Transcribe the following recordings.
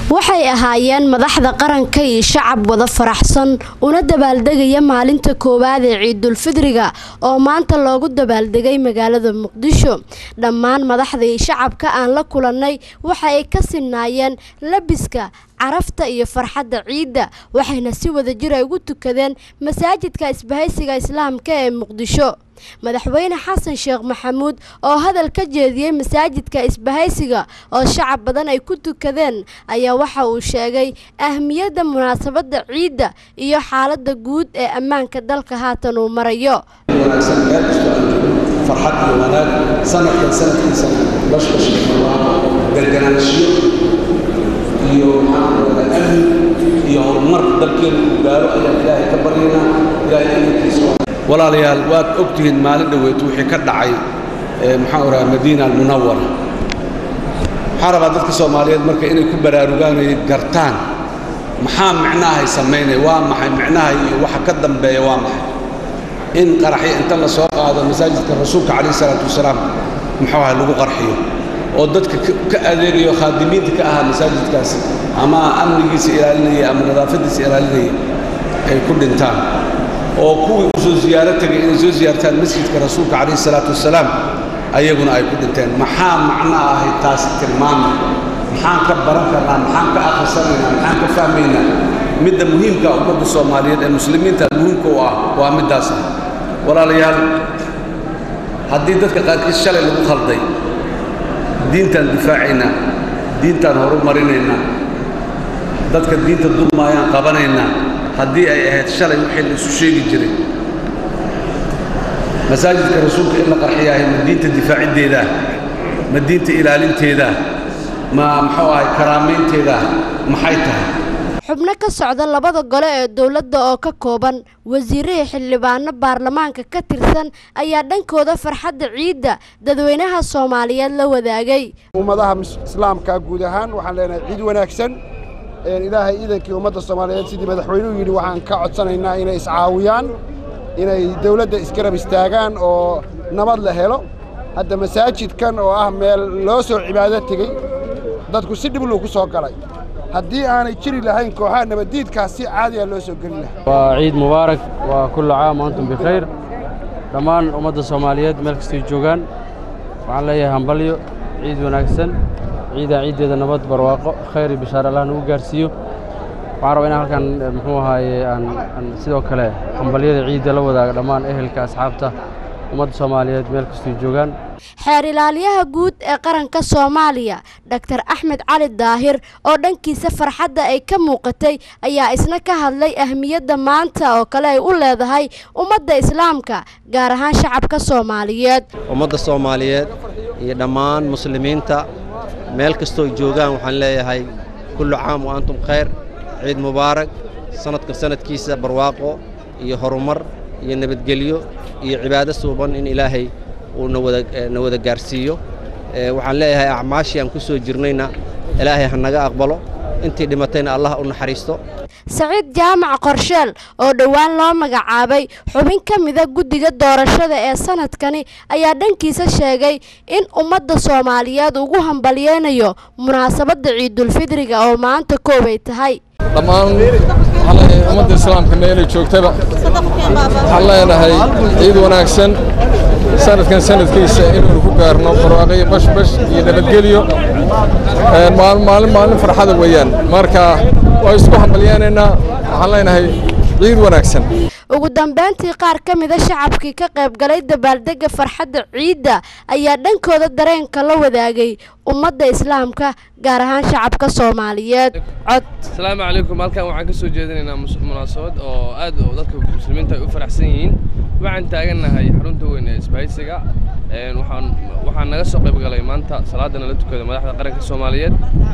waxay ahaayeen madaxda qaranka iyo shacab wada faraxsan una dabaaldegaya maalinta koowaad ee ciidulfidriga oo maanta loogu dabaaldegay magaalada muqdisho dhammaan madaxda iyo shacabka aan la kulannay waxa ay ka sinaayeen labiska carafta iyo farxadda ciidda waxayna si wadajir ay ugu tukadeen masaajidka isbahaysiga islaamka ee muqdisho madaxweyne xasan sheekh maxamuud oo hadal ka jeediyey masaajidka isbahaysiga oo shacab badan ay ku tukadeen ayaa waxa uu sheegay ahmiyadda munaasabadda ciidda iyo xaaladda guud ee ammaanka dalka haatan uu marayo wanaagsan meel kastoo aan joogno farxad iyo wanaag sanadkan sanadkiisa bashbash garganaanshiyo iyo maxaankuoda amni iyo horumar dalkeenu uu gaaro ayaan ilaahay ka baryaynaa ilaahay amarkiisa walaalayaal waad ogtihiin maalin dhoweetu wixii ka dhacay maxaan oraa madiina almunawara waxaan rabaa dadka soomaaliyeed marka inay ku baraarugaan ay gartaan maxaa micnahay samaynaya waa maxay micnaha iyo waxa ka dambeeya waa maxay in qaraxyo inta la soo qaado masaajidka rasuulka calayhi salaatu wasalaam muxuu ahay lagu qarxiyo oo dadka ka adeegayo khaadimiinta ka ahaa masaajidkaasi ama amnigiisa ilaalinaya ama nadaafadiisa ilaalinaya ay ku dhintaan oo kuwii u soo ziyaaro tegay inay soo ziyaartaan masjidka rasuulka calayhi salaatu wasalaam ayaguna ay ku dhinteen maxaa macno ahay taasi tilmaamay maxaan ka baran karnaa maxaan ka akhrisanaynaa maxaan ka fahmaynaa midda muhiimka ummadda soomaaliyeed ee muslimiinta muhiimka u ah waa middaas ah walaalayaal haddii dadka qaarkiis shalay lagu khalday diintaan difaacaynaa diintaan horumarinaynaa dadka diinta dulmaayaan qabanaynaa haddii ay ahayd shalay wixii la isu sheegi jiray masaajidka rasuulka in la qarxiyaahay ma diinta difaaciddeedaa ma diinta ilaalinteedaa ma muxuu ahay karaamaynteedaa maxay tahay xubno ka socda labada gole ee dowladda oo ka kooban wasiirihii xildhibaano baarlamaanka ka tirsan ayaa dhankooda farxadda ciidda dadweynaha soomaaliyeed la wadaagay ummadaha islaamka guud ahaan waxaan leenahay ciid wanaagsan ilaahay iidankii ummadda soomaaliyeed sidii madaxweynuhu yidhi waxaan ka codsanaynaa inay iscaawiyaan inay dawladda isgarab istaagaan oo nabad la helo hadda masaajidkan oo ah meel loo soo cibaado tegey dadku si dhib luu ku soo galay haddii aanay jiri lahayn kooxaha nabaddiidkaas si caadiya loo soo geli lahaa waa ciid mubaarak waa kullu caam antum bikhayr dhammaan ummadda soomaaliyeed meel kastay joogaan waxaan leeyahay hambalyo ciid wanaagsan ciidaa ciiddeeda nabad barwaaqo khayr iyo bishaar allah nagu gaarsiiyo waxaan rabaa inaan halkan muxuu ahaaye aan sidoo kale hambalyada ciidda la wadaaga dhammaan ehelka asxaabta ummadda soomaaliyeed meel kastay joogaan xeer ilaaliyaha guud ee qaranka soomaaliya dhaktar axmed cali daahir oo dhankiisa farxadda ay ka muuqatay ayaa isna ka hadlay ahmiyadda maanta oo kale ay u leedahay ummadda islaamka gaar ahaan shacabka soomaaliyeed ummadda soomaaliyeed iyo dhammaan muslimiinta meel kastoo joogaan waxaan leeyahay kullu caam wa antum khayr ciid mubaarak sanadka sanadkiisa barwaaqo iyo horumar iyo nabadgelyo iyo cibaado suuban in ilaahay uu na wada gaarsiiyo waxaan leeyahay acmaashii aan ku soo jirnayna ilaahay ha naga aqbalo intii dhimatayna allah u naxariisto saciid jaamac qorsheel oo dhowaan loo magacaabay xubin ka mida guddiga doorashada ee sanadkani ayaa dhankiisa sheegay in ummadda soomaaliyeed ugu hambalyeynayo munaasabadda ciidulfidriga oo maanta koobay tahay dhammaan ummadda islaamka meelay joogtaba waxaan leenahay ciid wanaagsan sanadkan sanadkiisa inaynu ku gaarno barwaaqo bashbash iyo nabadgelyo maalin maalin farxada weeyaan marka waa isku hambalyeynaynaa waxaan leenahay ciid wanaagsan ugu dambeyntii qaar ka mida shacabkii ka qaybgalay dabaaldegga farxadda ciidda ayaa dhankooda dareenka la wadaagay ummadda islaamka gaar ahaan shacabka soomaaliyeed cod asalaamu calaykum halkan waxaan ka soo jeedinaynaa munaasabad oo aad dadka muslimiinta ay u faraxsan yihiin waxaan taagannahay xarunta weyn ee isbahaysiga waxaan waxaan naga soo qayb galay maanta salaadana la tukada madaxda qaranka soomaaliyeed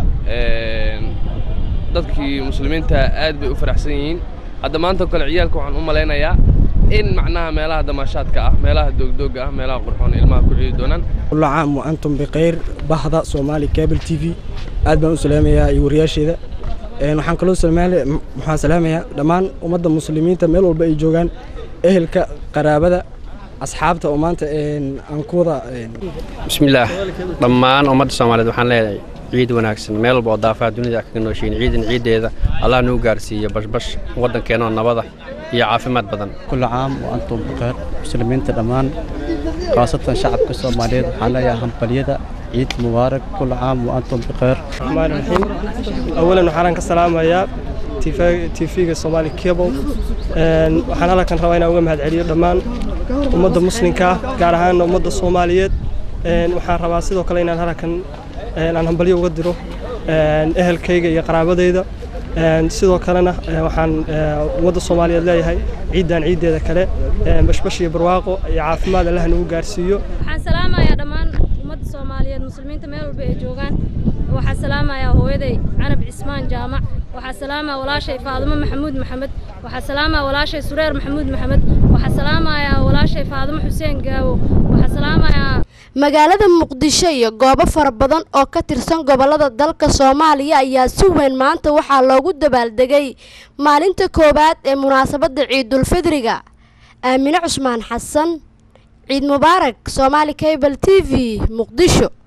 dadkii muslimiinta aad bay u faraxsan yihiin hadda maanta kale ciyaalka waxaan u malaynayaa in macnaha meelaha damaashaadka ah meelaha doogdooga ah meelaha qurxoon ilmaha ku ciidi doonaan kullu caam wa antum bikhayr bahda soomaali cable t v aad baan u salaamayaa iyo wariyaasheeda waxaan kaloo waxaan salaamayaa dhammaan ummadda muslimiinta meel walba ay joogaan ehelka qaraabada asxaabta oo maanta aan ku wada bismillaah dhammaan ummadda soomaaliyeed waxaan leeyahay ciid wanaagsan meel walba oo daafaha dunida kaga nooshiin ciidan ciiddeeda allah nuu gaarsiiyo bashbash waddankeenoo nabada iyo caafimaad badan كل عام وأنتم بخير مسلمين دمان خاصة شعب الصوماليين waxaan leeyahay hambalyada ciid mubaarak كل عام وأنتم بخير الرحمن الرحيم أولا waxaan ka salaamayaa TV-ga Somali Cable een waxaan halkan rabaa inaan uga mahadceliyo dhammaan ummadda muslimka ah gaar ahaan ummadda Soomaaliyeed een waxaan rabaa sidoo kale inaan halkan een aan hambalyo uga diro een ehelkayga iyo qaraabadayda een sidoo kalena een waxaan ee, ummadda Soomaaliyeed leeyahay ciidan ciideeda kale een bashbash iyo barwaaqo iyo caafimaad Allah nagu gaarsiiyo waxaan salaamayaa dhammaan ummadda soomaaliyeed muslimiinta meel walba ay joogaan waxaan salaamayaa hooyaday canab cismaan jaamac waxaan salaamayaa walaashay faadimo maxamuud maxamed waxaan salaamayaa walaashay sureer maxamuud maxamed waxaan salaamayaa walaashay faadimo xuseen gaawo waxaan salaamayaa magaalada muqdisho iyo goobo fara badan oo ka tirsan gobolada dalka soomaaliya ayaa si weyn maanta waxaa loogu dabaaldegay maalinta koowaad ee munaasabadda ciidulfidriga aamine cusmaan xasan ciid mubaarak soomaali cable t v muqdisho